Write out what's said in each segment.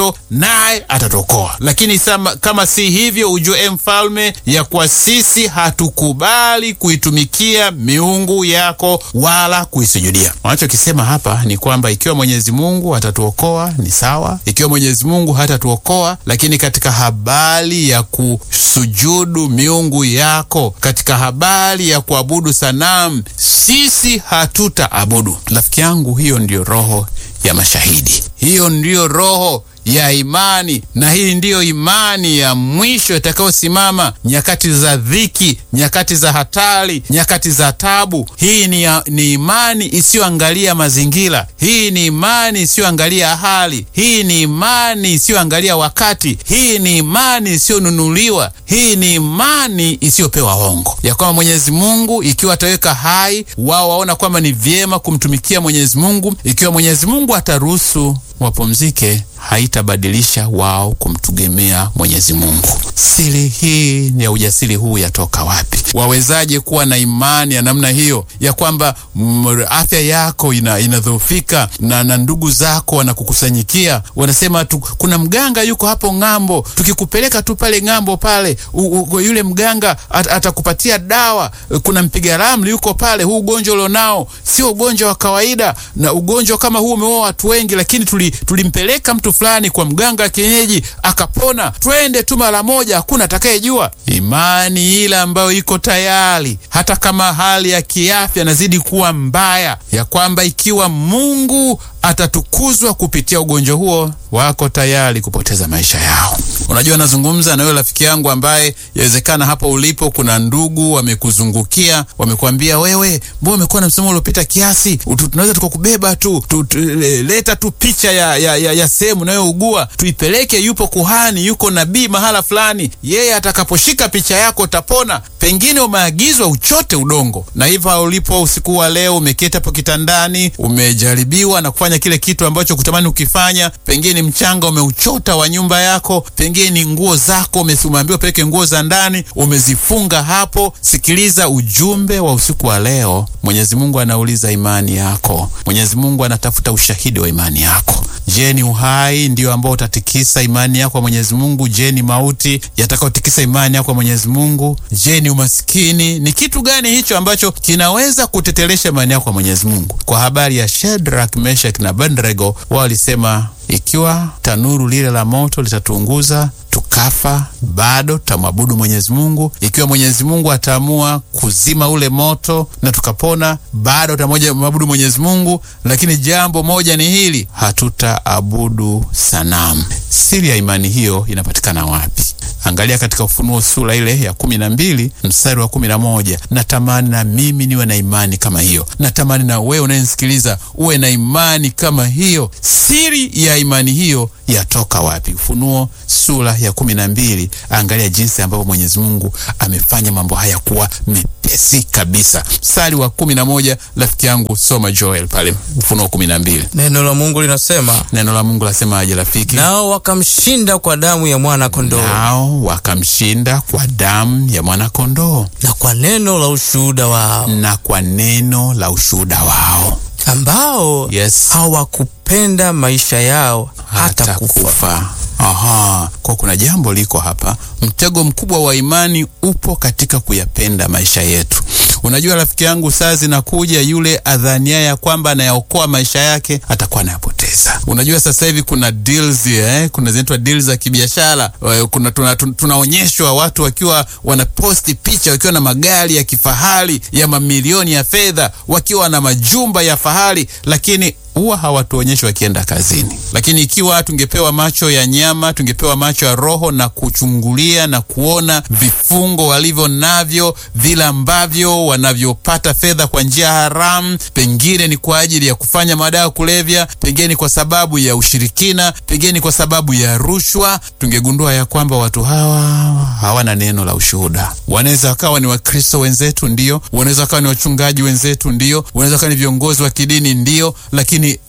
hivyo naye atatuokoa. Lakini sama, kama si hivyo, ujue e mfalme, ya kuwa sisi hatukubali kuitumikia miungu yako wala kuisujudia. Wanachokisema hapa ni kwamba ikiwa Mwenyezi Mungu atatuokoa ni sawa, ikiwa Mwenyezi Mungu hatatuokoa, lakini katika habari ya kusujudu miungu yako, katika habari ya kuabudu sanamu, sisi hatutaabudu. Rafiki yangu, hiyo ndiyo roho ya mashahidi, hiyo ndiyo roho ya imani na hii ndiyo imani ya mwisho itakayosimama nyakati za dhiki, nyakati za hatari, nyakati za tabu. Hii ni, ya, ni imani isiyoangalia mazingira. Hii ni imani isiyoangalia hali. Hii ni imani isiyoangalia wakati. Hii ni imani isiyonunuliwa. Hii ni imani isiyopewa hongo, ya kwamba Mwenyezi Mungu ikiwa ataweka hai, wao waona kwamba ni vyema kumtumikia Mwenyezi Mungu. Ikiwa Mwenyezi Mungu ataruhusu wapumzike haitabadilisha wao kumtegemea Mwenyezi Mungu. Siri hii ya ujasiri huu yatoka wapi? Wawezaje kuwa na imani ya namna hiyo ya kwamba mm, afya yako ina, inadhoofika na, na ndugu zako wanakukusanyikia wanasema tu, kuna mganga yuko hapo ng'ambo, tukikupeleka tu pale ng'ambo pale u, u, yule mganga at, atakupatia dawa. Kuna mpiga ramli yuko pale, huu ugonjwa ulionao sio ugonjwa wa kawaida, na ugonjwa kama huu umeua watu wengi, lakini tuli, tulimpeleka mtu fulani kwa mganga wa kienyeji akapona. Twende tu mara moja, hakuna atakayejua. Imani ile ambayo iko tayari, hata kama hali ya kiafya nazidi kuwa mbaya, ya kwamba ikiwa Mungu atatukuzwa kupitia ugonjwa huo, wako tayari kupoteza maisha yao. Unajua, nazungumza na wewe rafiki yangu ambaye yawezekana hapo ulipo kuna ndugu wamekuzungukia, wamekuambia wewe, mbona umekuwa na msimamo uliopita kiasi, tunaweza tukakubeba tu, tu, tu, leta tu picha ya, ya, ya, ya sehemu unayougua tuipeleke, yupo kuhani, yuko nabii mahala fulani, yeye atakaposhika picha yako utapona. Pengine umeagizwa uchote udongo, na hivyo ulipo usiku wa leo umeketi hapo kitandani, umejaribiwa na kufanya kile kitu ambacho kutamani ukifanya. Pengine mchanga umeuchota wa nyumba yako, pengine ni nguo zako, umeambiwa peleke nguo za ndani, umezifunga hapo. Sikiliza ujumbe wa usiku wa leo. Mwenyezi Mungu anauliza imani yako. Mwenyezi Mungu anatafuta ushahidi wa imani yako. Je, ni uhai ndio ambao utatikisa imani yako kwa Mwenyezi Mungu? Je, ni mauti yatakayotikisa imani yako kwa Mwenyezi Mungu? Je, ni umaskini? Ni kitu gani hicho ambacho kinaweza kutetelesha imani yako kwa Mwenyezi Mungu? Kwa habari ya Shadrach, Meshach na Abednego, wao walisema ikiwa tanuru lile la moto litatuunguza tukafa, bado tutamwabudu Mwenyezi Mungu. Ikiwa Mwenyezi Mungu ataamua kuzima ule moto na tukapona, bado tutamwabudu Mwenyezi Mungu. Lakini jambo moja ni hili, hatutaabudu sanamu. Siri ya imani hiyo inapatikana wapi? Angalia katika Ufunuo sura ile ya kumi na mbili mstari wa kumi na moja. Natamani na mimi niwe na imani kama hiyo. Natamani na wewe unayenisikiliza uwe na imani kama hiyo. Siri ya imani hiyo yatoka wapi? Ufunuo sura ya kumi na mbili. Angalia jinsi ambavyo Mwenyezi Mungu amefanya mambo haya kuwa mepesi kabisa. Mstari wa kumi na moja, rafiki yangu, soma Joel pale Ufunuo kumi na mbili. Neno la Mungu linasema, Neno la Mungu lasemaje rafiki? nao wakamshinda kwa damu ya mwana kondoo Nao wakamshinda kwa damu ya mwana kondoo na kwa neno la ushuhuda wao, na kwa neno la ushuhuda wao. ambao Yes. hawakupenda maisha yao hata, hata kufa. kufa. Aha, kwa kuna jambo liko hapa. Mtego mkubwa wa imani upo katika kuyapenda maisha yetu. Unajua rafiki yangu, saa zinakuja yule adhania ya kwamba anayaokoa maisha yake atakuwa anayapoteza. Unajua sasa hivi kuna deals, eh, kuna zinaitwa deals za kibiashara. Eh, Kuna tuna, tuna, tunaonyeshwa watu wakiwa wanaposti picha wakiwa na magari ya kifahari ya mamilioni ya fedha, wakiwa na majumba ya fahari, lakini huwa hawatuonyeshi wakienda kazini. Lakini ikiwa tungepewa macho ya nyama, tungepewa macho ya roho na kuchungulia na kuona vifungo walivyo navyo, vile ambavyo wanavyopata fedha kwa njia haramu, pengine ni kwa ajili ya kufanya madawa ya kulevya, pengine ni kwa sababu ya ushirikina, pengine ni kwa sababu ya rushwa, tungegundua ya kwamba watu hawa hawana neno la ushuhuda. Wanaweza wakawa ni Wakristo wenzetu, ndio, wanaweza wakawa ni wachungaji wenzetu, ndio, wanaweza wakawa ni viongozi wa kidini, ndio, lakini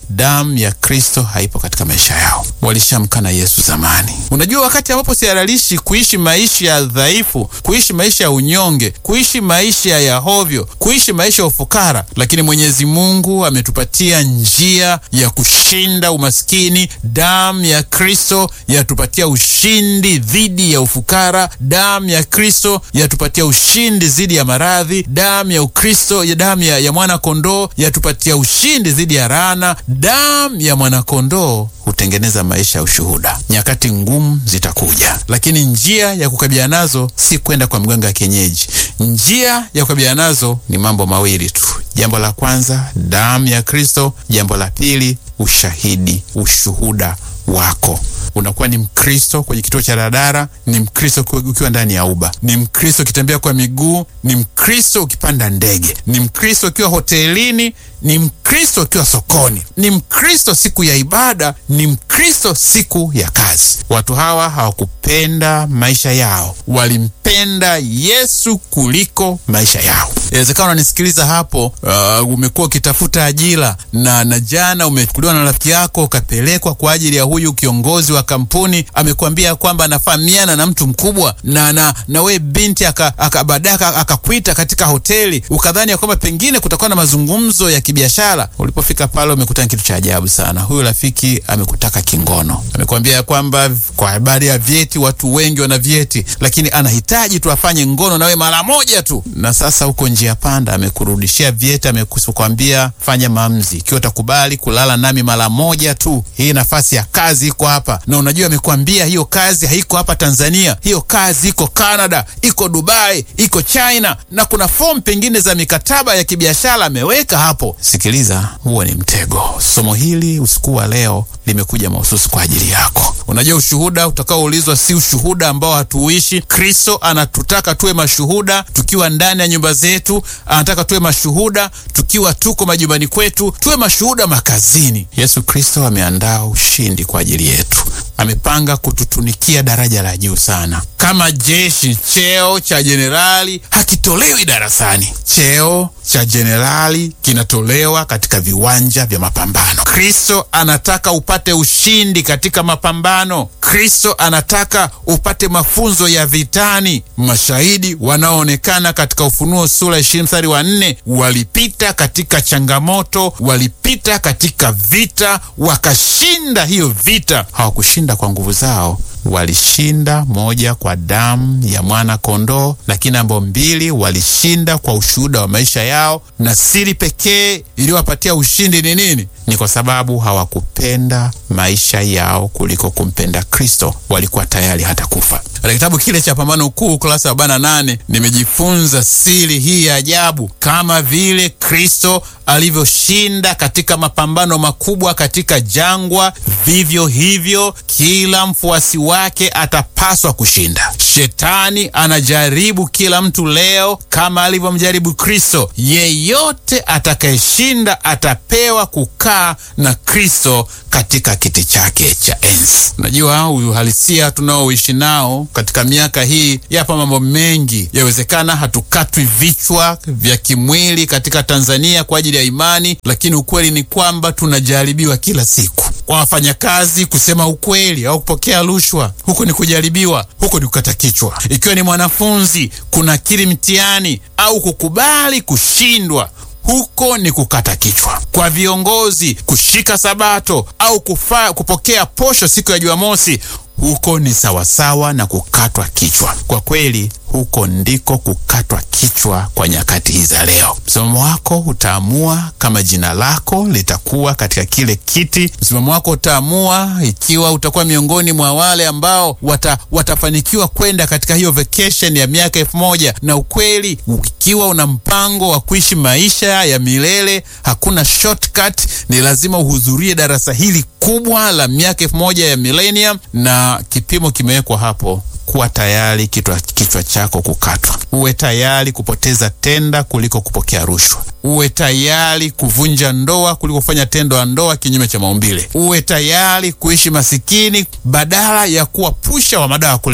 damu ya Kristo haipo katika maisha yao. Walishamkana Yesu zamani. Unajua, wakati ambapo sihalalishi kuishi maisha ya dhaifu, kuishi maisha ya unyonge, kuishi maisha ya hovyo, kuishi maisha ya ufukara, lakini Mwenyezi Mungu ametupatia njia ya kushinda umaskini. Damu ya Kristo yatupatia ushindi dhidi ya ufukara. Damu ya Kristo yatupatia ushindi dhidi ya maradhi. Damu ya Ukristo ya damu ya, ya mwana kondoo yatupatia ushindi dhidi ya laana. Damu ya mwana kondoo hutengeneza maisha ya ushuhuda. Nyakati ngumu zitakuja, lakini njia ya kukabiliana nazo si kwenda kwa mganga wa kienyeji. Njia ya kukabiliana nazo ni mambo mawili tu. Jambo la kwanza, damu ya Kristo. Jambo la pili, ushahidi, ushuhuda wako unakuwa ni Mkristo kwenye kituo cha daladala, ni Mkristo ukiwa ndani ya uba, ni Mkristo ukitembea kwa miguu, ni Mkristo ukipanda ndege, ni Mkristo ukiwa hotelini, ni Mkristo ukiwa sokoni, ni Mkristo siku ya ibada, ni Mkristo siku ya kazi. Watu hawa hawakupenda maischa yao, walimpenda Yesu kuliko maisha yao. Inawezekana unanisikiliza hapo, uh, umekuwa ukitafuta ajira na na jana umechukuliwa na rafiki yako ukapelekwa kwa ajili ya huyu kiongozi wa kampuni, amekwambia kwamba anafahamiana na mtu mkubwa, na na na we binti baadaye akakuita katika hoteli, ukadhani ya kwamba pengine kutakuwa na mazungumzo ya kibiashara. Ulipofika pale umekutana kitu cha ajabu sana. Huyu rafiki amekutaka kingono, amekwambia ya kwamba kwa habari ya vyeti, watu wengi wana vyeti, lakini anahitaji tu afanye ngono nawe mara moja tu, na sasa huko njia panda, amekurudishia vyeti, amekuambia fanya maamuzi, ikiwa utakubali kulala nami mara moja tu, hii nafasi ya kazi iko hapa. Na unajua amekwambia hiyo kazi haiko hapa Tanzania, hiyo kazi iko Canada, iko Dubai, iko China, na kuna fomu pengine za mikataba ya kibiashara ameweka hapo. Sikiliza, huo ni mtego. Somo hili usiku wa leo limekuja mahususi kwa ajili yako. Unajua, ushuhuda utakaoulizwa si ushuhuda ambao hatuishi. Kristo anatutaka tuwe mashuhuda tukiwa ndani ya nyumba zetu, anataka tuwe mashuhuda tukiwa tuko majumbani kwetu, tuwe mashuhuda makazini. Yesu Kristo ameandaa ushindi kwa ajili yetu, amepanga kututunikia daraja la juu sana kama jeshi. Cheo cha jenerali hakitolewi darasani. Cheo cha jenerali kinatolewa katika viwanja vya mapambano. Kristo anataka upate ushindi katika mapambano. Kristo anataka upate mafunzo ya vitani. Mashahidi wanaoonekana katika Ufunuo sura ishirini mstari wa nne walipita katika changamoto, walipita katika vita, wakashinda hiyo vita. Hawakushinda kwa nguvu zao walishinda moja kwa damu ya mwana kondoo, lakini namba mbili, walishinda kwa ushuhuda wa maisha yao. Na siri pekee iliyowapatia ushindi ni nini? Ni kwa sababu hawakupenda maisha yao kuliko kumpenda Kristo. Walikuwa tayari hata kufa. Katika kitabu kile cha Pambano Kuu ukurasa wa arobaini na nane nimejifunza siri hii ya ajabu, kama vile Kristo alivyoshinda katika mapambano makubwa katika jangwa, vivyo hivyo kila mfuasi wake atapaswa kushinda. Shetani anajaribu kila mtu leo kama alivyomjaribu Kristo. Yeyote atakayeshinda atapewa kukaa na Kristo katika kiti chake cha enzi. Unajua, uhalisia tunaoishi nao katika miaka hii, yapo mambo mengi. Yawezekana hatukatwi vichwa vya kimwili katika Tanzania kwa ajili ya imani, lakini ukweli ni kwamba tunajaribiwa kila siku. Kwa wafanyakazi kusema ukweli au kupokea rushwa, huko ni kujaribiwa, huko ni kukata kichwa. Ikiwa ni mwanafunzi kunakiri mtihani au kukubali kushindwa huko ni kukata kichwa. Kwa viongozi kushika sabato au kufa, kupokea posho siku ya Jumamosi, huko ni sawasawa na kukatwa kichwa. Kwa kweli, huko ndiko kukatwa kichwa kwa nyakati hizi za leo. Msimamo wako utaamua kama jina lako litakuwa katika kile kiti. Msimamo wako utaamua ikiwa utakuwa miongoni mwa wale ambao wata, watafanikiwa kwenda katika hiyo vacation ya miaka elfu moja. Na ukweli, ikiwa una mpango wa kuishi maisha ya milele, hakuna shortcut. Ni lazima uhudhurie darasa hili kubwa la miaka elfu moja ya millennium, na kipimo kimewekwa hapo kuwa tayari kichwa kichwa chako kukatwa. Uwe tayari kupoteza tenda kuliko kupokea rushwa. Uwe tayari kuvunja ndoa kuliko kufanya tendo la ndoa kinyume cha maumbile. Uwe tayari kuishi masikini badala ya kuwa pusha wa madawa ya kulevya.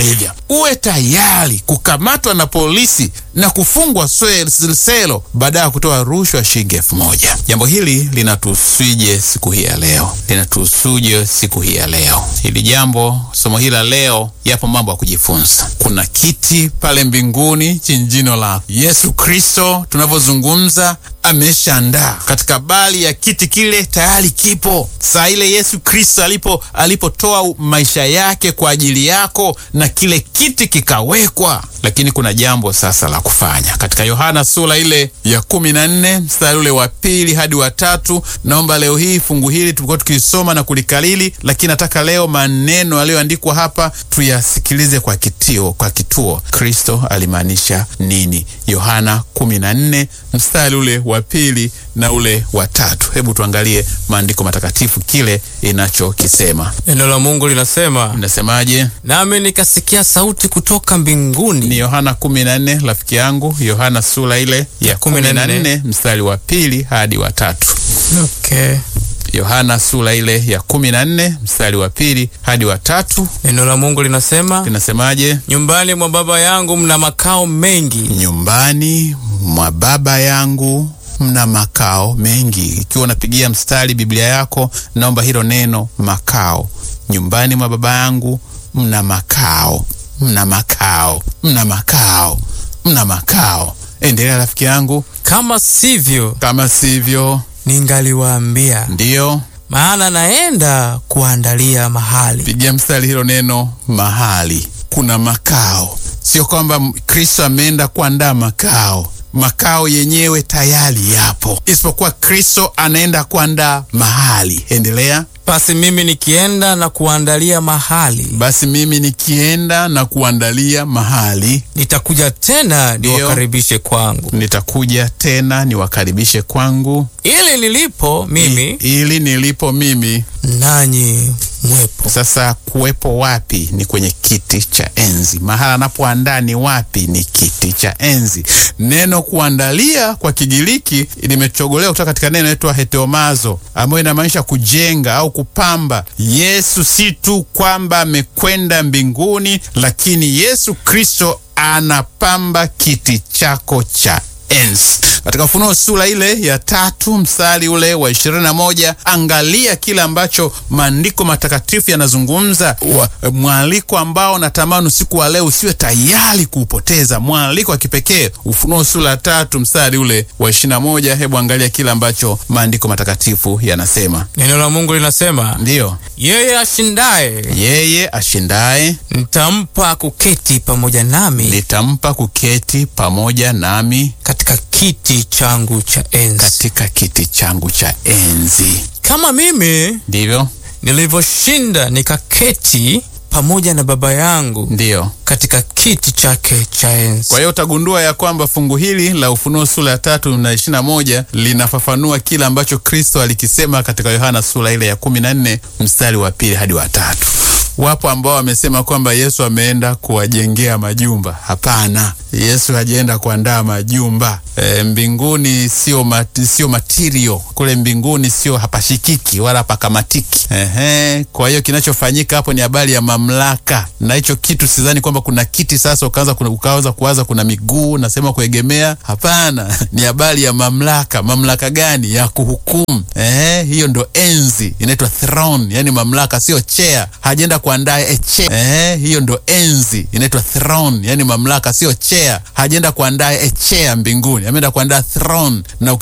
uwe tayari kukamatwa na polisi na kufungwa selo baada ya kutoa rushwa shilingi elfu moja. Jambo hili linatusuje siku hii ya leo, linatusuje siku hii ya leo. Hili jambo, somo hili la leo, yapo mambo ya kujifunza. Kuna kiti pale mbinguni chini jino la Yesu Kristo, tunavyozungumza ameshaandaa katika bali ya kiti kile, tayari kipo saa ile Yesu Kristo alipo alipotoa maisha yake kwa ajili yako, na kile kiti kikawekwa. Lakini kuna jambo sasa la kufanya katika Yohana sura ile ya kumi na nne mstari ule wa pili hadi wa tatu. Naomba leo hii fungu hili tulikuwa tukisoma na kulikalili, lakini nataka leo maneno yaliyoandikwa hapa tuyasikilize kwa kitio, kwa kituo. Kristo alimaanisha nini? Yohana kumi na nne mstari ule wa pili na ule wa tatu. Hebu tuangalie maandiko matakatifu kile inachokisema. Neno la Mungu linasema, Inasemaje? nami nikasikia sauti kutoka mbinguni. Ni Yohana kumi na nne rafiki yangu, Yohana sura ile ya kumi na nne mstari wa pili hadi wa tatu. Okay. Yohana sura ile ya kumi na nne mstari wa pili hadi wa tatu. Neno la Mungu linasema, Linasemaje? nyumbani mwa Baba yangu mna makao mengi, Nyumbani mwa Baba yangu mna makao mengi. Ikiwa unapigia mstari Biblia yako, naomba hilo neno makao. Nyumbani mwa Baba yangu mna makao, mna makao, mna makao, mna makao. Endelea rafiki yangu. kama sivyo Kama sivyo, ningaliwaambia, ndiyo maana naenda kuandalia mahali. pigia mstari hilo neno mahali. Kuna makao, sio kwamba Kristo ameenda kuandaa makao. Makao yenyewe tayari yapo, isipokuwa Kristo anaenda kuandaa mahali. Endelea. Basi mimi nikienda na kuandalia mahali, Basi mimi nikienda na kuandalia mahali, nitakuja tena Ndiyo. niwakaribishe kwangu, nitakuja tena niwakaribishe kwangu, ili nilipo mimi ili nilipo mimi. nanyi mwepo. Sasa kuwepo wapi? Ni kwenye kiti cha enzi. Mahala anapoandaa ni wapi? Ni kiti cha enzi. Neno kuandalia kwa Kigiriki limechogolewa kutoka katika neno inaitwa heteomazo, ambayo inamaanisha kujenga au kupamba. Yesu si tu kwamba amekwenda mbinguni, lakini Yesu Kristo anapamba kiti chako cha enzi. Katika Ufunuo sura ile ya tatu mstari ule wa ishirini na moja angalia kile ambacho maandiko matakatifu yanazungumza, wa- mwaliko ambao natamani usiku wa leo usiwe tayari kuupoteza, mwaliko wa kipekee. Ufunuo sura ya tatu mstari ule wa ishirini na moja Hebu angalia kile ambacho maandiko matakatifu yanasema. Neno la Mungu linasema, Ndiyo, yeye ashindaye yeye ashindaye nitampa kuketi pamoja nami nitampa kuketi pamoja nami katika kiti changu cha enzi, katika kiti changu cha enzi. kama mimi Ndivyo, nilivyoshinda nikaketi pamoja na Baba yangu ndiyo. katika kiti chake cha enzi. Kwa hiyo utagundua ya kwamba fungu hili la Ufunuo sura ya tatu na ishirini na moja linafafanua kile ambacho Kristo alikisema katika Yohana sura ile ya kumi na nne mstari wa pili hadi wa tatu. Wapo ambao wamesema kwamba Yesu ameenda kuwajengea majumba. Hapana, Yesu hajaenda kuandaa majumba. E, mbinguni sio mat, sio material kule mbinguni sio hapashikiki wala hapakamatiki. Ehe, kwa hiyo kinachofanyika hapo ni habari ya mamlaka, na hicho kitu sidhani kwamba kuna kiti sasa ukaanza kuna, ukaanza kuwaza kuna miguu nasema kuegemea. Hapana, ni habari ya mamlaka. Mamlaka gani? Ya kuhukumu. Ehe, hiyo ndo enzi inaitwa throne, yani mamlaka, sio chair. Hajaenda kuandaa a chair. Ehe, hiyo ndo enzi inaitwa throne, yani mamlaka, sio chair. Hajaenda kuandaa a chair mbinguni, ameenda kuandaa throne na